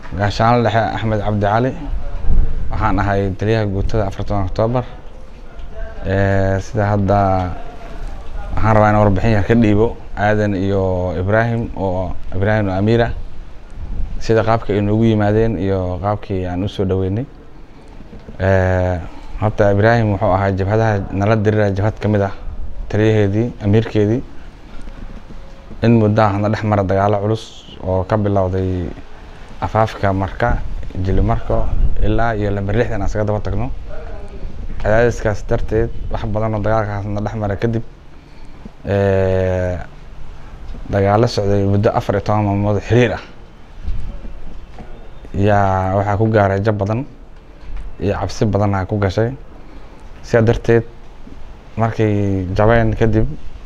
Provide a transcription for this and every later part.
gaashaanle dhexe axmed cabdi cali waxaan ahay taliyaha guutada afartan oktoobar sida hadda waxaan rabaa inaan warbixin yar ka dhiibo aadan iyo ibraahim oo ibraahim oo amiira sida qaabka ay noogu yimaadeen iyo qaabkii aan usoo dhaweynay horta ibraahim wuxuu ahaa jabhadaha nala dirira jabhad ka mid ah taliyaheedii amiirkeedii in muddo ah na dhex mara dagaalo culus oo ka bilowday afaafka marka jilimarko ilaa iyo lamber lixdan aan isaga daba tagno cadaadiskaas darteed wax badan oo dagaalkaas na dhex mara kadib dagaalo socday muddo afar iyo toban maalmood oo xiriir ah yaa waxaa ku gaaray jab badan iyo cabsi badan aa ku gashay sidaa darteed markay jabeen kadib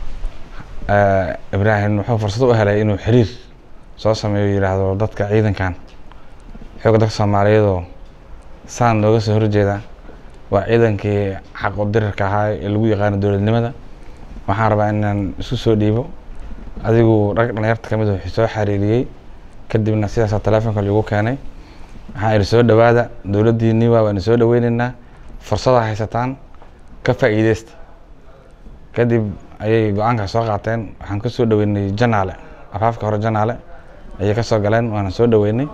ibraahim wuxuu fursad u helay inuu xiriir soo sameeyo yidhaahdo dadka ciidankan xoogga dadka soomaaliyeedoo saan nooga soo horjeeda waa ciidankii xaqu dirirka ahaa ee lagu yaqaano dowladnimada waxaan rabaa inaan isku soo dhiibo adigu rag dhalinyarta kamid wuxuu soo xariiriyey kadibna sidaasaa telefonka lagu keenay waxaan idhi soo dhawaada dowladdiinii waa waana soo dhaweyneynaa fursadaa haysataan ka faa'iideysta kadib ayay go-aankaas soo qaateen waxaan ka soo dhaweynay janaale afaafka hore janaale ayay kasoo galeen waana soo dhaweynay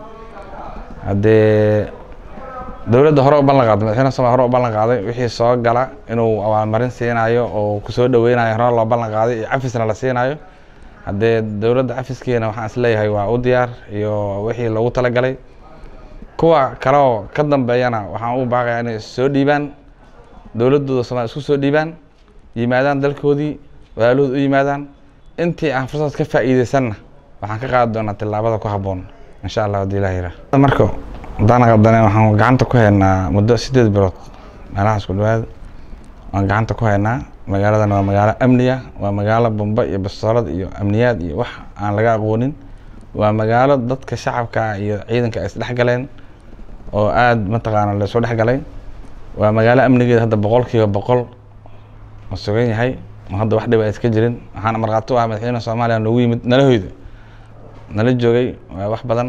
haddee dowladda hore u ballan qaaday madaxweyne somalia hore u ballan qaaday wixii soo gala inuu abaalmarin siinayo oo kusoo dhaweynayo hore loo ballan qaaday iyo cafisna la siinayo haddee dowladda cafiskeena waxaan is leeyahay waa u diyaar iyo wixii loogu talagalay kuwa kale oo ka dambeeyana waxaan u baaqayaa inay soo dhiibaan dowladdooda somalia isku soo dhiibaan yimaadaan dalkoodii walaalahood u yimaadaan intii aan fursad ka faa'iideysanna waxaan ka qaadi doonaa tillaabada ku habboon insha allah haddii ilaah yira marka haddaan qaldane waxaan gacanta ku haynaa muddo sideed bilood meelahaas ku dhawaad waan gacanta ku haynaa magaaladan waa magaalo amniya waa magaalo bombe iyo bastoolad iyo amniyaad iyo wax aan laga aqoonin waa magaalo dadka shacabka iyo ciidanka ay isdhex galeen oo aada mataqaana laisoo dhex galay waa magaalo amnigeeda hadda boqol kiiba boqol oo sugan yahay oo hadda wax dhib a iska jirin waxaana markhaati u ah madaxweyne soomaaliya noogu yimid nalahoyda nala joogay waa wax badan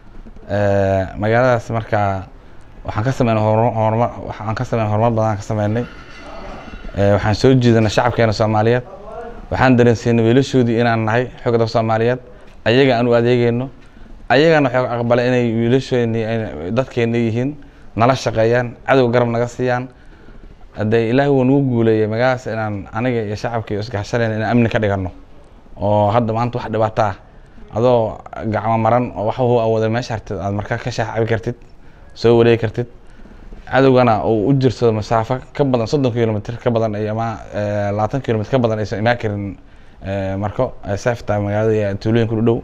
magaaladaas markaa waxaan ka sameynay horumar waxaan ka sameynay horumar badan ka sameynay waxaan soo jiidanay shacabkeena soomaaliyeed waxaan dareensiinay wiilashoodii inaan nahay xoogga dadka soomaaliyeed ayaga aan u adeegeyno ayagana waxay aqbalay inay wiilashoodni dadkeena yihiin nala shaqeeyaan cadow garab naga siiyaan haddee ilaahi wuu nagu guuleeyay magaaladaas inaan aniga iyo shacabka iyo isgaxshanayna inaan amni ka dhigano oo hadda maanta wax dhibaato ah adoo gacmo maran oo wax uu awooday meesha hartid aad markaa ka shaax cabi kartid soo wareegi kartid cadowgana uu u jirsado masaafo ka badan soddon kilomitr ka badan iyo ama labaatan kilomitr ka badan aysan imaan karin marko safta magaalada iyo tuulooyinka u dhow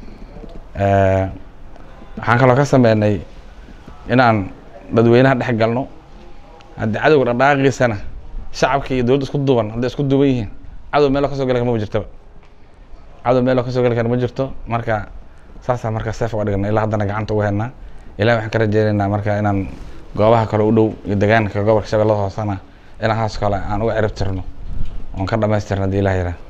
waxaan kaloo ka sameynay inaan dadweynaha dhex galno haddii cadowga dhaqdhaqaaqiisana shacabka iyo dowladda isku duuban hadday isku duuban yihiin cadow meelo kasoo gali kara maba jirtaba cadow meelo kasoo gali kara ma jirto marka saasaa marka seef uga dhigna ilaa haddana gacanta ugu haynaa ilahi waxaan ka rajeynaynaa marka inaan goobaha kale u dhow iyo deegaanka gobolka shabeellada hoosena inaan haas kale aan uga cirib tirno oon ka dhamaystirno haddii ilah yaraa